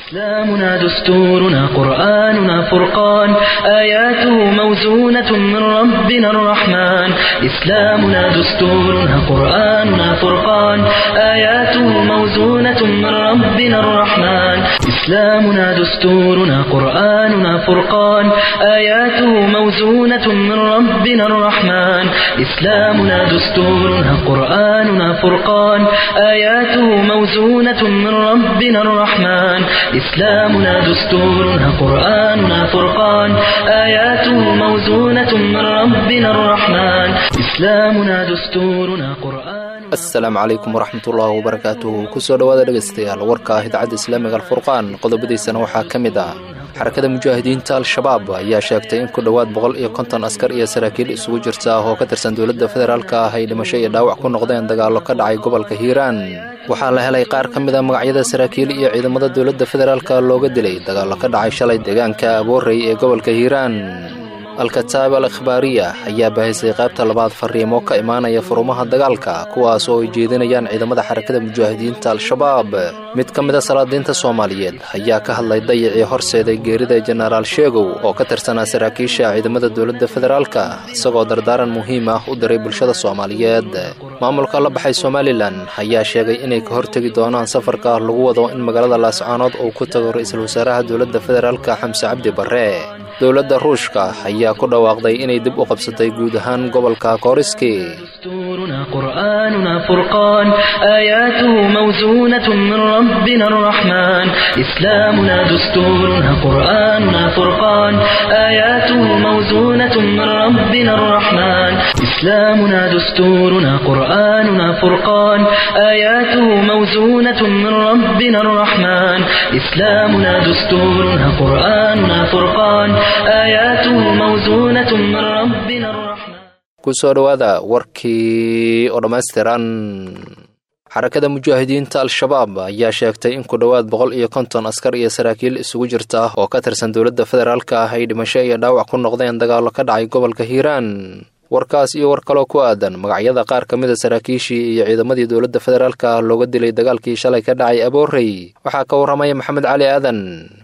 إسلامنا دستورنا قرآننا فرقان آياته موزونة من ربنا الرحمن إسلامنا دستورنا قرآننا فرقان آياته موزونة من ربنا الرحمن إسلامنا دستورنا قرآننا فرقان آياته موزونة من ربنا الرحمن إسلامنا دستورنا قرآننا فرقان آياته موزونة من ربنا الرحمن إسلامنا دستورنا قرآننا فرقان آياته موزونة من ربنا الرحمن إسلامنا دستورنا قرآن asalaamu calaykum waraxmatullaahi wabarakaatuhu kusoo dhowaada dhegaystayaal warka ah idaacadda islaamiga alfurqaan qodobadiisana waxaa ka mid ah xarakada mujaahidiinta al-shabaab ayaa sheegtay in ku dhowaad boqol iyo konton askar iyo saraakiil isugu jirta oo ka tirsan dowladda federaalka ah ay dhimasho iyo dhaawac ku noqdeen dagaallo ka dhacay gobolka hiiraan waxaa la helay qaar ka mid a magacyada saraakiil iyo ciidamada dowladda federaalka looga dilay dagaallo ka dhacay shalay deegaanka aboorey ee gobolka hiiraan al-kataab al ikhbaariya ayaa bahisay qaybta labaad fariimo ka imaanaya furumaha dagaalka kuwaas oo ay jeedinayaan ciidamada xarakada mujaahidiinta al-shabaab mid ka mid a salaadiinta soomaaliyeed ayaa ka hadlay dayacii horseeday geerida jenaraal sheegow oo ka tirsanaa saraakiisha ciidamada dowladda federaalka isagoo dardaaran muhiim ah u diray bulshada soomaaliyeed maamulka la baxay somalilan ayaa sheegay inay ka hortegi doonaan safarka lagu wado in magaalada laascaanood uu ku tago ra-iisul wasaaraha dowladda federaalka xamse cabdi barre dowladda ruushka ayaa ku dhawaaqday inay dib u qabsatay guud ahaan gobolka kooriski دستورنا قرآننا فرقان آياته موزونة من ربنا الرحمن إسلامنا دستورنا قرآننا فرقان آياته موزونة من ربنا الرحمن إسلامنا دستورنا قرآننا فرقان آياته موزونة من ربنا الرحمن إسلامنا دستورنا قرآننا فرقان آياته موزونة من ربنا الرحمن kusoo dhowaada warkii oo dhammaystiran xarakada mujaahidiinta al-shabaab ayaa sheegtay in ku dhowaad boqol iyo konton askar iyo saraakiil isugu jirta oo ka tirsan dowladda federaalka ah ay dhimasho iyo dhaawac ku noqdeen dagaallo ka dhacay gobolka hiiraan warkaas iyo war kaloo ku aadan magacyada qaar ka mid a saraakiishii iyo ciidamadii dowladda federaalka looga dilay dagaalkii shalay ka dhacay aboorey waxaa ka warramaya maxamed cali aadan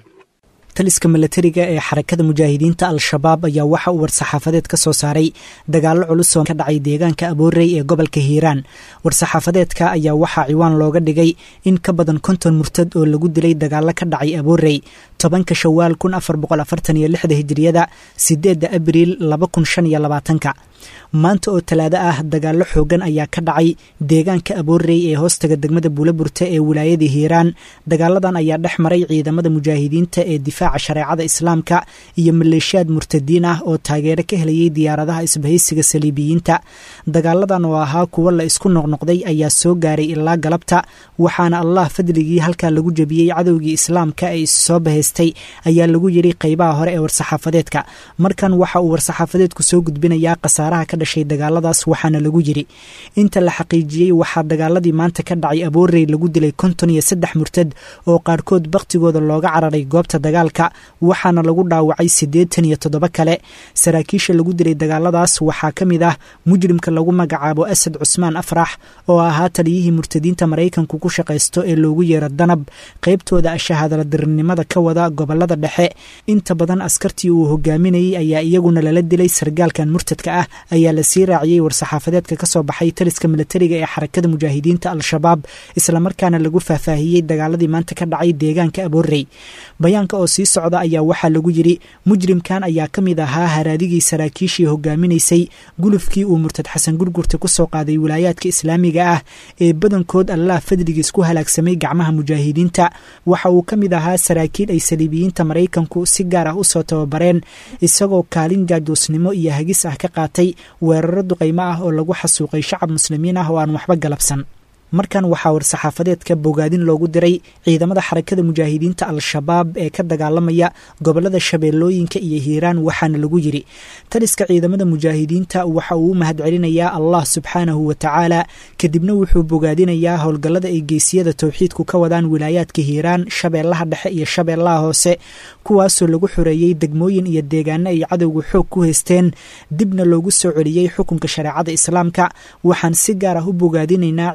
taliska milatariga ee xarakada mujaahidiinta al-shabaab ayaa waxa uu war-saxaafadeed ka soo saaray dagaallo culus oo ka dhacay deegaanka aboorey ee gobolka hiiraan war-saxaafadeedka ayaa waxaa ciwaan looga dhigay in ka badan konton murtad oo lagu dilay dagaallo ka dhacay aboorey tobanka shawaal kun afar boqol afartan iyo lixda hijiriyada sideedda abriil laba kun shan iyo labaatanka maanta oo talaado ah dagaallo xoogan ayaa ka dhacay deegaanka aboorey ee hoostaga degmada buulaburte ee wilaayada hiiraan dagaaladan ayaa dhex maray ciidamada mujaahidiinta ee difaaca shareecada islaamka iyo maleeshiyaad murtadiin ah oo taageero ka helayay diyaaradaha isbahaysiga saliibiyiinta dagaaladan oo ahaa kuwo la isku noqnoqday ayaa soo gaaray ilaa galabta waxaana allah fadligii halkaa lagu jebiyey cadowgii islaamka ee issoo bahaystay ayaa lagu yidhi qeybaha hore ee war-saxaafadeedka markan waxa uu war-saxaafadeedku soo gudbinayaa khasaaraha ka dhashay dagaaladaas waxaana lagu yidhi inta la xaqiijiyey waxaa dagaaladii maanta ka dhacay aboorey lagu dilay konton iyo saddex murtad oo qaarkood bakhtigooda looga cararay goobta dagaalka waxaana lagu dhaawacay siddeetan iyo toddoba kale saraakiisha lagu dilay dagaaladaas waxaa ka mid ah mujrimka lagu magacaabo asad cusmaan afrax oo ahaa taliyihii murtadiinta maraykanku ku shaqaysto ee loogu yeero danab qaybtooda shahaadaladirnimada ka wada gobolada dhexe inta badan askartii uu hogaaminayey ayaa iyaguna lala dilay sargaalkan murtadka ah ayaa lasii raaciyey war-saxaafadeedka ka soo baxay taliska milatariga ee xarakada mujaahidiinta al-shabaab islamarkaana lagu faahfaahiyey dagaaladii maanta ka dhacay deegaanka aboorey bayaanka oo sii socda ayaa waxaa lagu yidhi mujrimkan ayaa ka mid ahaa haraadigii saraakiishii hogaaminaysay gulufkii uu murtad xasan gurgurta ku soo qaaday wilaayaadka islaamiga ah ee badankood allah fadligiis ku halaagsamay gacmaha mujaahidiinta waxa uu ka mid ahaa saraakiil ay saliibiyiinta maraykanku si gaar ah usoo tababareen isagoo kaalin jaajuusnimo iyo hagis ah ka qaatay weeraro duqaymo ah oo lagu xasuuqay shacab muslimiin ah oo aan waxba galabsan markan waxaa war-saxaafadeedka bogaadin loogu diray ciidamada xarakada mujaahidiinta al-shabaab ee ka dagaalamaya gobolada shabeellooyinka iyo hiiraan waxaana lagu yidhi taliska ciidamada mujaahidiinta waxa uu u mahadcelinayaa allah subxaanahu wa tacaala kadibna wuxuu bogaadinayaa howlgallada ay geesiyada towxiidku ka wadaan wilaayaadka hiiraan shabeellaha dhexe iyo shabeellaha hoose kuwaasoo lagu xoreeyey degmooyin iyo deegaano ay cadowga xoog ku haysteen dibna loogu soo celiyey xukunka shareecada islaamka waxaan si gaar ah u bogaadinaynaa ciidankeena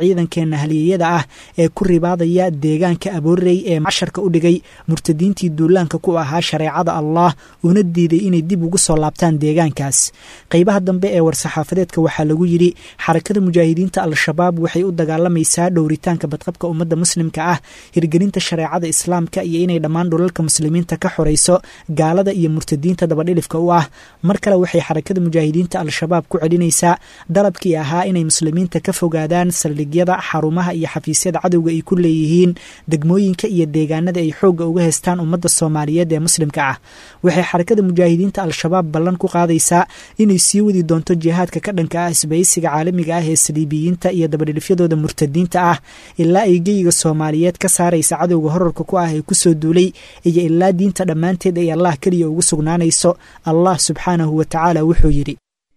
raggeena haliyeyada ah ee ku ribaadaya deegaanka aboorey ee casharka u dhigay murtadiintii duulaanka ku ahaa shareecada allah una diiday inay dib ugu soo laabtaan deegaankaas qeybaha dambe ee war-saxaafadeedka waxaa lagu yidhi xarakada mujaahidiinta al-shabaab waxay u dagaalamaysaa dhowritaanka badqabka ummadda muslimka ah hirgelinta shareecada islaamka iyo inay dhammaan dhulalka muslimiinta ka xorayso gaalada iyo murtadiinta dabadhilifka u ah mar kale waxay xarakada mujaahidiinta al-shabaab ku celinaysaa dalabkii ahaa inay muslimiinta ka fogaadaan saldhigyada xarumaha iyo xafiisyada cadowga ay ku leeyihiin degmooyinka iyo deegaanada ay xoogga uga heystaan ummadda soomaaliyeed ee muslimka ah waxay xarakada mujaahidiinta al-shabaab ballan ku qaadaysaa inay sii wadi doonto jihaadka ka dhanka ah isbaysiga caalamiga ah ee saliibiyiinta iyo dabadhilifyadooda murtadiinta ah ilaa ay geyiga soomaaliyeed ka saaraysa cadowga horarka ku ah ee kusoo duulay iyo ilaa diinta dhammaanteed ay allah keliya ugu sugnaanayso allah subxaanahu wa tacaala wuxuu yidhi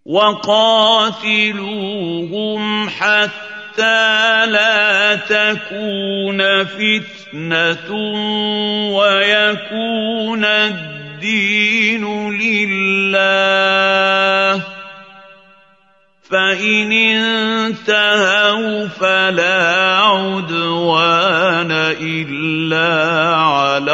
وقاتلوهم حتى لا تكون فتنة ويكون الدين لله فإن انتهوا فلا عدوان إلا على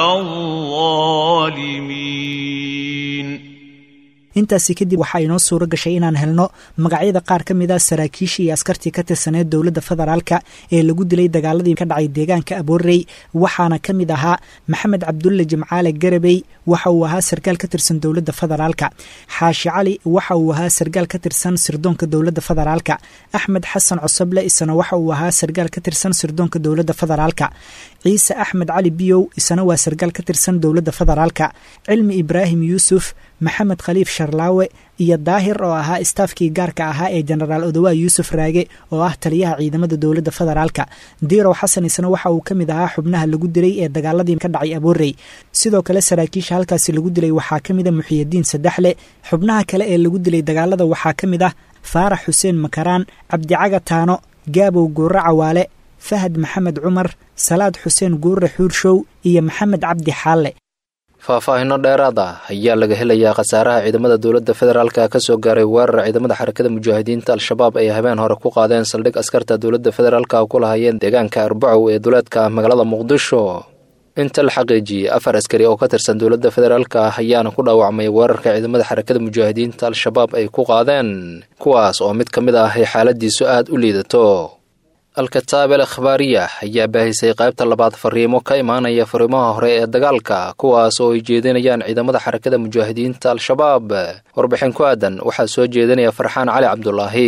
الظالمين intaasi kadib waxaa inoo suuro gashay inaan helno magacyada qaar ka mid a saraakiishii iyo askartii ka tirsaneed dowladda federaalka ee lagu dilay dagaaladii ka dhacay deegaanka aboorey waxaana ka mid ahaa maxamed cabdulle jimcaale garabey waxa uu ahaa sarkaal ka tirsan dowladda federaalka xaashi cali waxa uu ahaa sarkaal ka tirsan sirdoonka dowladda federaalka axmed xasan cosoble isana waxa uu ahaa sarkaal ka tirsan sirdoonka dowladda federaalka ciise axmed cali biyow isana waa sarkaal ka tirsan dowladda federaalka cilmi ibraahim yuusuf maxamed khaliif sharlaawe iyo daahir oo ahaa istaafkii gaarka ahaa ee jenaraal odowaa yuusuf raage oo ah taliyaha ciidamada dowladda federaalka diirow xasan isna waxa uu ka mid ahaa xubnaha lagu dilay ee dagaaladii ka dhacay aboorey sidoo kale saraakiisha halkaasi lagu dilay waxaa ka mid a muxiyadiin saddexle xubnaha kale ee lagu dilay dagaalada waxaa ka mid ah faarax xuseen makaraan cabdicaga taano gaabow guurre cawaale fahad maxamed cumar salaad xuseen guurre xuurshow iyo maxamed cabdi xaalle faahfaahino dheeraad ah ayaa laga helayaa khasaaraha ciidamada dowladda federaalka ka soo gaaray weerar ciidamada xarakada mujaahidiinta al-shabaab ay habeen hore ku qaadeen saldhig askarta dowladda federaalka ku lahayeen deegaanka arbacow ee duleedka magaalada muqdisho inta la xaqiijiyey afar askari oo ka tirsan dowladda federaalka ayaana ku dhaawacmay weerarka ciidamada xarakada mujaahidiinta al-shabaab ay ku qaadeen kuwaas oo mid ka mid ah ay xaaladiisu aad u liidato al-kataab el akhbaariya ayaa baahisay qaybta labaad fariimo ka imaanaya fariimaha hore ee dagaalka kuwaas oo ay jeedinayaan ciidamada xarakada mujaahidiinta al-shabaab warbixin ku aadan waxaa soo jeedinaya farxaan cali cabdulaahi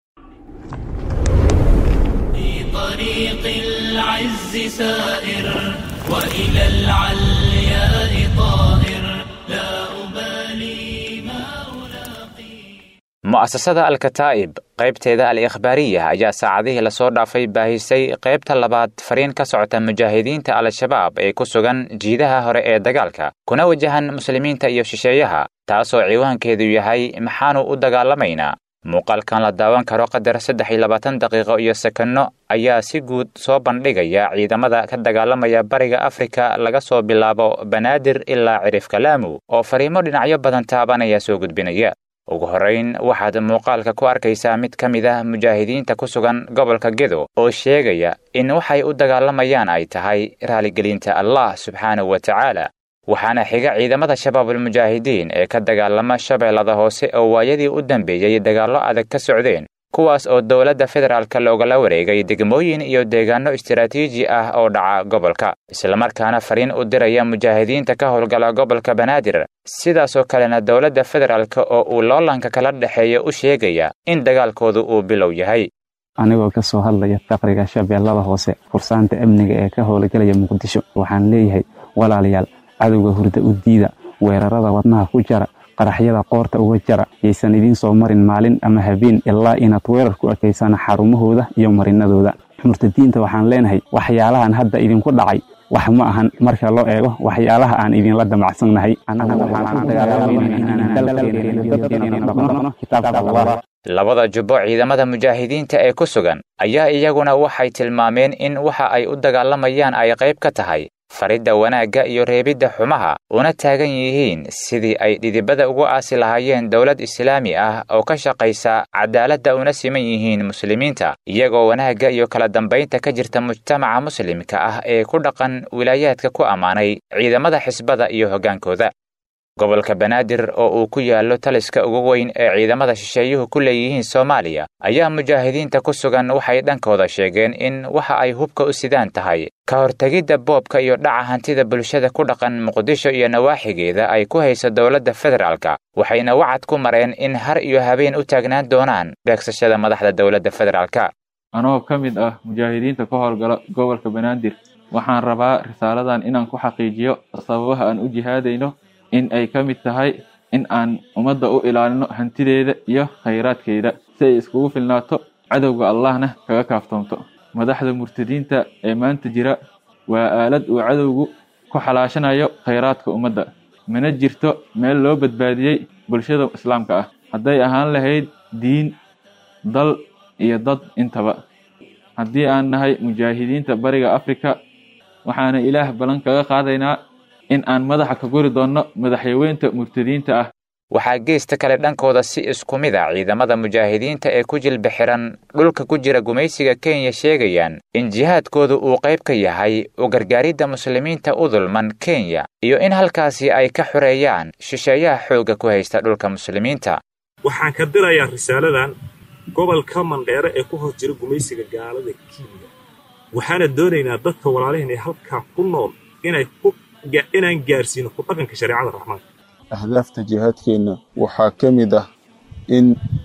mu'asasada al-kataa'ib qaybteeda al-ikhbaariya ayaa saacadihii lasoo dhaafay baahisay qaybta labaad fariin ka socota mujaahidiinta al-shabaab ee ku sugan jiidaha hore ee dagaalka kuna wajahan muslimiinta iyo shisheeyaha taasoo ciwaankeedu yahay maxaanu u dagaalamaynaa muuqaalkan la daawan karo qadar saddex iyo labaatan daqiiqo iyo sekanno ayaa si guud soo bandhigaya ciidamada ka dagaalamaya bariga afrika laga soo bilaabo banaadir ilaa cirifka laamu oo fariimo dhinacyo badan taabanaya soo gudbinaya ugu horrayn waxaad muuqaalka ku arkaysaa mid ka mid ah mujaahidiinta ku sugan gobolka gedo oo sheegaya in waxay u dagaalamayaan ay tahay raaligelinta allah subxaanahu wa tacaala waxaana xiga ciidamada shabaabulmujaahidiin ee ka dagaalama shabeellada hoose oo waayadii u dambeeyey dagaallo adag ka socdeen kuwaas oo dowladda federaalka loogala wareegay degmooyin iyo deegaanno istaraatiiji ah oo dhaca gobolka islamarkaana fariin u diraya mujaahidiinta ka howlgala gobolka banaadir sidaasoo kalena dowladda federaalka oo uu loolanka kala dhexeeya u sheegaya in dagaalkoodu uu bilow yahay anigoo ka soo hadlaya faqriga shabeellada hoose fursaanta amniga ee ka howlgalaya muqdisho waxaan leeyahay walaalayaal cadowga hurda u diida weerarada wadnaha ku jara qaraxyada qoorta uga jara yaysan idiin soo marin maalin ama habeen ilaa inaad weerar ku ekaysaan xarumahooda iyo marinadooda murtadiinta waxaan leenahay waxyaalahan hadda idinku dhacay wax ma ahan marka loo eego waxyaalaha aan idinla damacsannahay labada jubbo ciidamada mujaahidiinta ee ku sugan ayaa iyaguna waxay tilmaameen in waxa ay u dagaalamayaan ay qayb ka tahay faridda wanaagga iyo reebidda xumaha una taagan yihiin sidii ay dhidibada ugu aasi lahaayeen dowlad islaami ah oo ka shaqaysa cadaaladda una siman yihiin muslimiinta iyagoo wanaagga iyo kala dambaynta ka jirta mujtamaca muslimka ah ee ku dhaqan wilaayaadka ku ammaanay ciidamada xisbada iyo hoggaankooda gobolka banaadir oo uu ku yaallo taliska ugu weyn ee ciidamada shisheeyuhu ku leeyihiin soomaaliya ayaa mujaahidiinta ku sugan waxay dhankooda sheegeen in waxa ay hubka u sidaan tahay ka hortegidda boobka iyo dhaca hantida bulshada ku dhaqan muqdisho iyo nawaaxigeeda ay ku hayso dowladda federaalka waxayna wacad ku mareen in har iyo habeen u taagnaan doonaan beegsashada madaxda dowladda federaalka anoo ka mid ah mujaahidiinta ka howlgala gobolka banaadir waxaan rabaa risaaladan inaan ku xaqiijiyo sababaha aan u jihaadayno in ay ka mid tahay in aan ummadda u ilaalino hantideeda iyo khayraadkeeda si ay iskugu filnaato cadowga allahna kaga kaaftoomto madaxda murtadiinta ee maanta jira waa aalad uu cadowgu ku xalaashanayo khayraadka ummadda mana jirto meel loo badbaadiyey bulshada islaamka ah hadday ahaan lahayd diin dal iyo dad intaba haddii aan nahay mujaahidiinta bariga afrika waxaana ilaah ballan kaga qaadaynaa in aan madaxa ka guri doonno madaxyaweynta murtadiinta ah waxaa geesta kale dhankooda si isku mid a ciidamada mujaahidiinta ee ku jilba xiran dhulka ku jira gumaysiga kenya sheegayaan in jihaadkooda uu qayb ka yahay u gargaaridda muslimiinta u dulman kenya iyo in halkaasi ay ka xoreeyaan shisheeyaha xoogga ku haysta dhulka muslimiinta waxaan ka dirayaa risaaladan gobolka mandheere ee ku hor jira gumaysiga gaalada kenya waxaana doonaynaa dadka walaalihin ee halkaa ku nool inay ku inaan gaarsiino ku dhaqanka shareecada raxmaanka ahdaafta jihaadkeenna waxaa ka mid ah in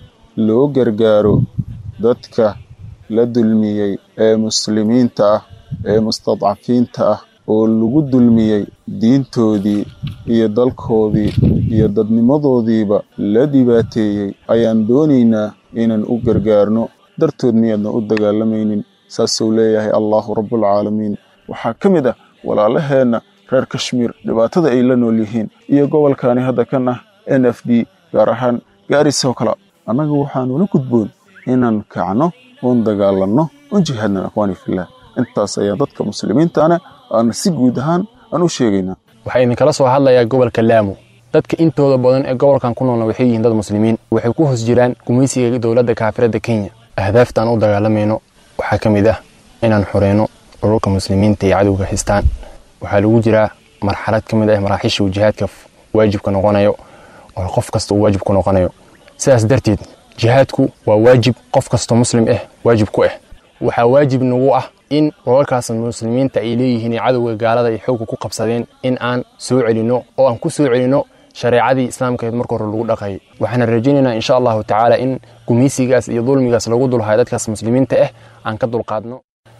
loo gargaaro dadka la dulmiyey ee muslimiinta ah ee mustadcafiinta ah oo lagu dulmiyey diintoodii iyo dalkoodii iyo dadnimadoodiiba la dhibaateeyey ayaan doonaynaa inaan u gargaarno dartood miyaadna u dagaalamaynin saasuu leeyahay allaahu rabbulcaalamiin waxaa ka mid ah walaalaheenna reer kashmiir dhibaatada ay la nool yihiin iyo gobolkani hadda kan ah n f d gaar ahaan gaarisoo kale annaga waxaanula gudboon inaan kacno oon dagaalanno oon jihaadna akhwaani fillah intaas ayaa dadka muslimiintana aan si guud ahaan aan u sheegaynaa waxaa idinkala soo hadlayaa gobolka laamo dadka intooda badan ee gobolkan ku noolna waxay yihiin dad muslimiin waxay ku hoos jiraan gumaysiga dowladda kaafiradda kenya ahdaafta aan u dagaalamayno waxaa ka mid ah inaan xoreyno dhululka muslimiinta iyo cadowga haystaan waxaa lagu jiraa marxalad ka mid ah maraaxiisha uu jihaadka waajibka noqonayo oo qof kasta uu waajib ku noqonayo sidaas darteed jihaadku waa waajib qof kastoo muslim ah waajib ku ah waxaa waajib nagu ah in rolalkaas muslimiinta ay leeyihiin ee cadowga gaalada ay xoogga ku qabsadeen in aan soo celinno oo aan ku soo celinno shareecadii islaamkeed marka hore lagu dhaqayay waxaana rajaynaynaa insha allahu tacaala in gumaysigaas iyo dulmigaas lagu dulhayo dadkaas muslimiinta ah aan ka dulqaadno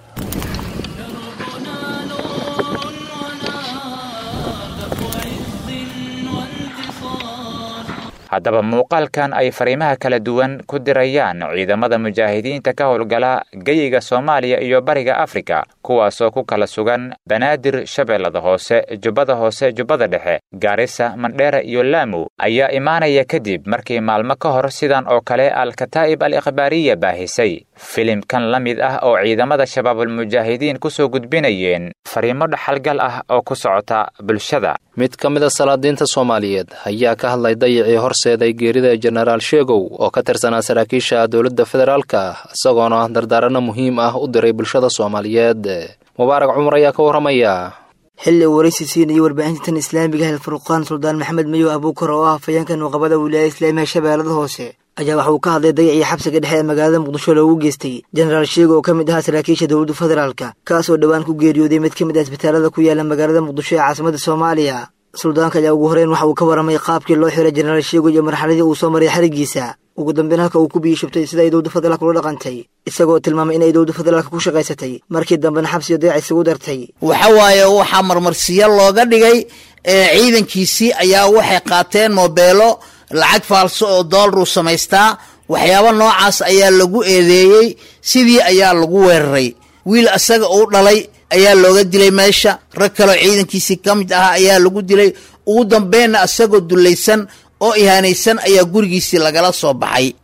haddaba muuqaalkan ay fariimaha kala duwan ku dirayaan ciidamada mujaahidiinta ka howlgala geyiga soomaaliya iyo bariga afrika kuwaasoo ku kala sugan banaadir shabeellada hoose jubbada hoose jubbada dhexe gaarisa mandheera iyo laamu ayaa imaanaya kadib markii maalmo ka hor sidan oo kale al-kataa'ib al ikhbaariya baahisay filimkan la mid ah oo ciidamada shabaabulmujaahidiin ku soo gudbinayeen fariimo dhaxalgal ah oo ku socota bulshada mid ka mid a salaadiinta soomaaliyeed ayaa ka hadlay dayacii horseeday geerida jenaraal sheegow oo ka tirsanaa saraakiisha dowladda federaalka isagoona dardaaranno muhiim ah u diray bulshada soomaaliyeed mubaarak cumar ayaa ka warramaya xilli uu waraysi siinayay warbaahinta tan islaamiga hel furqaan suldaan maxamed mayow abuukar oo ah afayeenka nuuqabada wilaayada islaamiga shabeellada hoose ayaa waxa uu ka hadlay dayacii xabsiga dhexe ee magaalada muqdisho loogu geystay jenaraal sheego oo ka mid ahaa saraakiisha dowladda federaalka kaasoo dhowaan ku geeriyooday mid ka mid ah isbitaalada ku yaala magaalada muqdisho ee caasimada soomaaliya suldaanka ayaa ugu horeyn waxa uu ka warramay qaabkii loo xiray jenaraal sheego iyo marxaladii uu soo maray xarigiisa ugu dambeyn halka uu ku biyishubtay sida ay dowladda federaalka ula dhaqantay isagoo tilmaamay inay dowladda federaalka ku shaqaysatay markii dambena xabsiyo dayac isugu dartay waxa waaye waxaa marmarsiyo looga dhigay ciidankiisii ayaa waxay qaateen moobeelo lacag faalso oo doolaruu samaystaa waxyaabo noocaas ayaa lagu eedeeyey sidii ayaa lagu weeraray wiil asaga uu dhalay ayaa looga dilay meesha rag kaleo ciidankiisii ka mid ahaa ayaa lagu dilay ugu dambeynna asagoo dullaysan oo ihaanaysan ayaa gurigiisii lagala soo baxay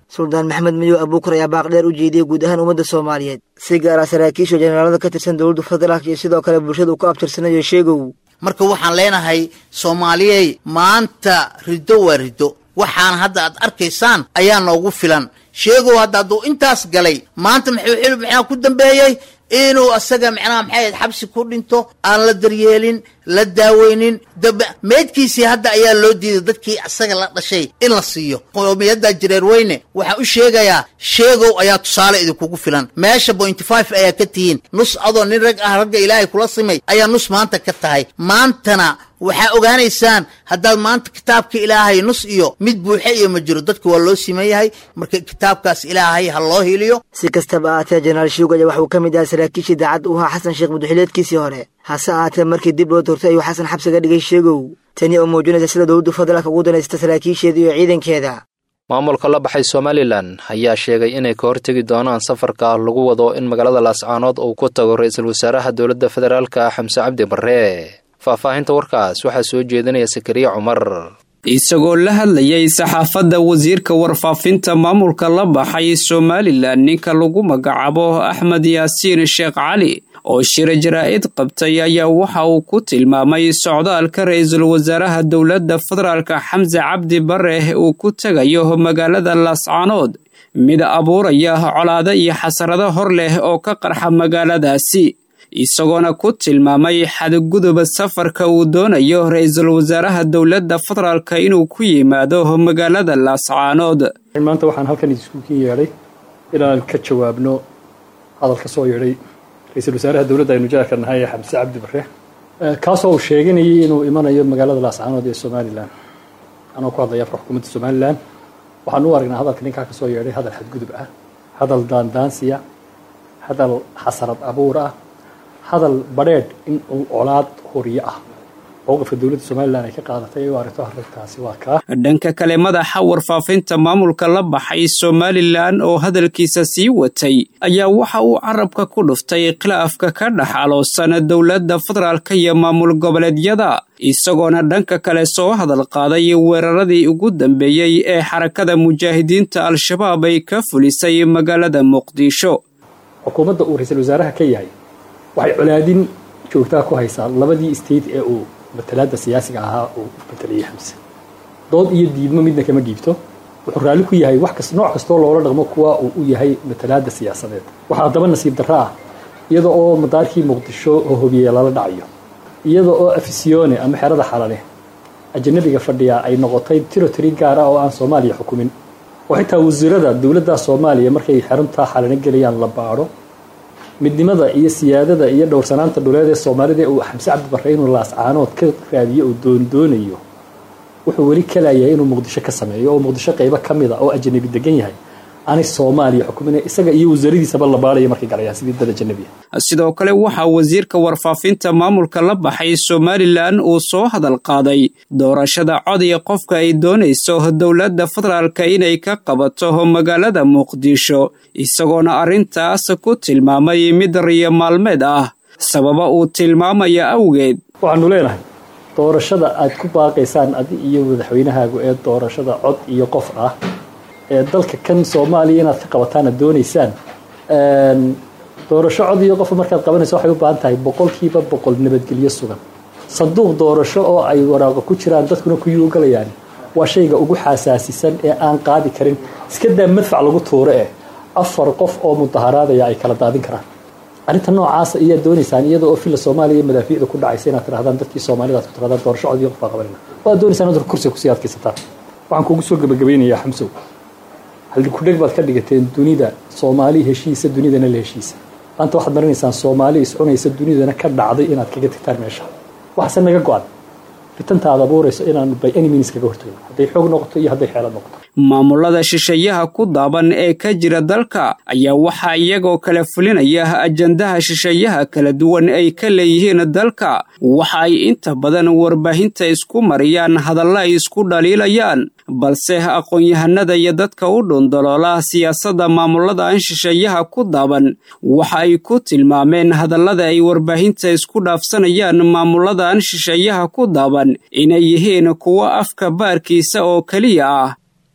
suldaan maxamed madow abuukar ayaa baaqdheer u jeediyey guud ahaan ummadda soomaaliyeed si gaara saraakiisha jenaraalada ka tirsan dowladda federaalk iyo sidoo kale bulshada uu ku abtirsanayo sheegow marka waxaan leenahay soomaaliyey maanta riddo waa riddo waxaan hadda aad arkaysaan ayaa noogu filan sheegow hadda hadduu intaas galay maanta muxuu xil maxaa ku dambeeyey inuu asaga macnaha maxay ahayd xabsi ku dhinto aan la daryeelin la daaweynin dab meydkiisii hadda ayaa loo diiday dadkii asaga la dhashay in la siiyo qowmiyadda jireer weyne waxaan u sheegayaa sheegow ayaa tusaale idinkugu filan meesha bointy five ayaa ka tihiin nus adoo nin rag ah ragga ilaahay kula simay ayaa nus maanta ka tahay maantana waxaa ogaanaysaan haddaad maanta kitaabka ilaahay nus iyo mid buuxe iyo ma jiro dadka waa loo siman yahay marka kitaabkaas ilaahay ha loo hiliyo si kastaba ahaatee jenaraal shuug ayaa waxuu ka mid ahaa saraakiishii daacad u ahaa xasan sheekh muduxileedkiisii hore hase ahaatee markii dib loo doortay ayuu xasan xabsiga dhigay sheegow tani oo muujinaysa sida dowladdu federaalka ugu danaysta saraakiisheeda iyo ciidankeeda maamulka la baxay somalilan ayaa sheegay inay ka hortegi doonaan safarka lagu wado in magaalada laascaanood uu ku tago ra-iisul wasaaraha dowladda federaalka xamse cabdi barre faahfaahinta warkaas waxaa soo jeedinaya sakariya cumar isagoo la hadlayay saxaafadda wasiirka warfaafinta maamulka la baxay somalilan ninka lagu magacaabo axmed yaasiin sheekh cali oo shira jaraa'id qabtay ayaa waxa uu ku tilmaamay socdaalka ra-iisul wasaaraha dowladda federaalka xamse cabdi bare uu ku tegayo magaalada laascaanood mid abuuraya colaado iyo xasarado hor leh oo ka qarxa magaaladaasi isagoona ku tilmaamay xadguduba safarka uu doonayo ra-iisul wasaaraha dowladda federaalka inuu ku yimaado magaalada laascaanood maanta waxaan halkan iskuukin yeedhay inaan ka jawaabno hadal ka soo yeedhay ra-iisul wasaaraha dowladda aynu jaarka nahay ee xamse cabdi bare kaasoo uu sheeganayay inuu imanayo magaalada laascaanood ee somalilan anoo ku hadlaya afka xukuumadda somalilan waxaan u aragnaa hadalka ninkaa ka soo yeedhay hadal xadgudub ah hadal daandaansiya hadal xasarad abuur ah hadal badheedh in uu colaad horiyo ah mowqifka dowladda somalilan ay ka qaadatay u aragto arrintaasi waa kaa dhanka kale madaxa warfaafinta maamulka la baxay somalilan oo hadalkiisa sii watay ayaa waxa uu carabka ku dhuftay khilaafka ka dhex aloosan dowladda federaalka iyo maamul goboleedyada isagoona dhanka kale soo hadal qaaday weeraradii ugu dambeeyey ee xarakada mujaahidiinta al-shabaab ay ka fulisay magaalada muqdisho xukuumadda uu ra-iisul wasaaraha ka yahay waxay colaadin joogtaa ku haysaa labadii state ee uu matalaada siyaasiga ahaa uu matalayay xamse dood iyo diidmo midna kama dhiibto wuxuu raalli ku yahay wax kas nooc kastoo loola dhaqmo kuwa uu u yahay matalaada siyaasadeed waxaa haddaba nasiib darro ah iyada oo madaarkii muqdisho oo hobiye lala dhacayo iyada oo afisyoone ama xerada xalale ajanabiga fadhiya ay noqotay territory gaar ah oo aan soomaaliya xukumin oo xitaa wasiirada dowladda soomaaliya markay xeruntaa xalane gelayaan la baadho midnimada iyo siyaadada iyo dhowrsanaanta dhuleed ee soomaalida uu xamse cabdi barre inuu laascaanood ka raadiyo uu doondoonayo wuxuu weli kalayahay inuu muqdisho ka sameeyo oo muqdisho qaybo ka mid a oo ajanabi degan yahay aanay soomaaliya xukumin isaga iyo wasaaradiisaba la baadhaya markay galayaan sidii dad ajanabi sidoo kale waxaa wasiirka warfaafinta maamulka la baxay somalilan uu soo hadal qaaday doorashada codaya qofka ay doonayso dowladda federaalka inay ka qabato magaalada muqdisho isagoona arrintaas ku tilmaamay mid riyo maalmeed ah sababa uu tilmaamaya awgeed waxaanu leenahay doorashada aad ku baaqaysaan adi iyo madaxweynahaagu ee doorashada cod iyo qof ah ee dalka kan soomaaliya inaad ka qabataana doonaysaan doorasho cod iyo qof markaad qabanayso waxay u baahan tahay boqolkiiba boqol nabadgelyo sugan sanduuq doorasho oo ay waraaqo ku jiraan dadkuna kuyuu galayaan waa shayga ugu xasaasisan ee aan qaadi karin iska daa madfac lagu tuuro eh afar qof oo mudaharaadaya ay kala daadin karaan arrinta noocaasa iyaad doonaysaan iyada oo filla soomaaliya madaafiicda ku dhacaysa inaad tirahdaan dadkii soomaalidaad ku tirahdaan doorasho cod iyo qof baa qabanayna oo aad doonaysaan inaad kursiga kusii adkaysataan waxaan kugu soo gabagabeynayaa xamsow haldhig baad ka dhigateen dunida soomaali heshiisa dunidana la heshiisa maanta waxaad marinaysaan soomaali iscunaysa dunidana ka dhacday inaad kaga tagtaan meesha waxaase naga go-an fitanta aad abuurayso inaanu by any means kaga hortagno hadday xoog noqoto iyo hadday xeelad noqoto maamulada shisheeyaha ku daaban ee ka jira dalka ayaa waxaa iyagoo kala fulinaya ajandaha shisheeyaha kala duwan ay ka leeyihiin dalka waxa ay inta badan warbaahinta isku mariyaan hadalla ay isku dhaliilayaan balse aqoon-yahanada iyo dadka u dhundaloola siyaasadda maamuladan shisheeyaha ku daaban waxa ay ku tilmaameen hadallada ay warbaahinta isku dhaafsanayaan maamuladan shisheeyaha ku daaban inay yihiin kuwo afka baarkiisa oo keliya ah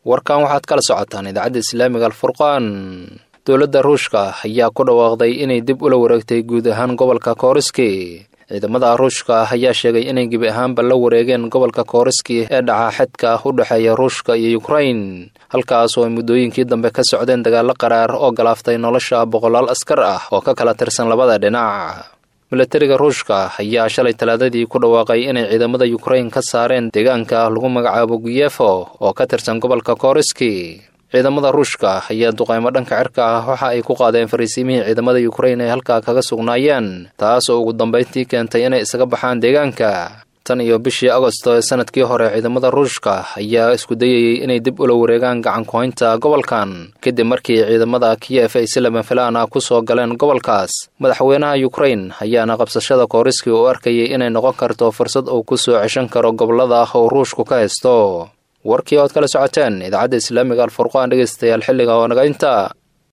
warkan waxaad kala socotaan idaacadda islaamiga alfurqaan dowladda ruushka ayaa ku dhawaaqday inay dib ula wareegtay guud ahaan gobolka kooriski ciidamada ruushka ayaa sheegay inay gebi ahaanba la wareegeen gobolka kooriski ee dhaca xedka u dhexeeya ruushka iyo yukrain halkaas oo ay muddooyinkii dambe ka socdeen dagaallo qaraar oo galaaftay nolosha boqolaal askar ah oo ka kala tirsan labada dhinac milatariga ruushka ayaa shalay talaadadii ku dhawaaqay inay ciidamada yukrain ka saareen deegaanka lagu magacaabo guyefo oo ka tirsan gobolka kooriski ciidamada ruushka ayaa duqaymo dhanka cirka ah waxa ay ku qaadeen fariisiimihii ciidamada yukrain ay halkaa kaga sugnaayeen taas oo ugu dambayntii keentay inay isaga baxaan deegaanka tan iyo bishii agosto ee sanadkii hore ciidamada ruushka ayaa isku dayayey inay dib ula wareegaan gacan ku-haynta gobolkan kadib markii ciidamada kiyef ay si lama filaan ah ku soo galeen gobolkaas madaxweynaha yukrain ayaana qabsashada kooriski u arkayay inay noqon karto fursad uu ku soo ceshan karo gobolada uu ruushku ka haysto warkii ood kala socoteen idaacadda islaamiga alfurqaan dhegeystayaal xilliga oo naga inta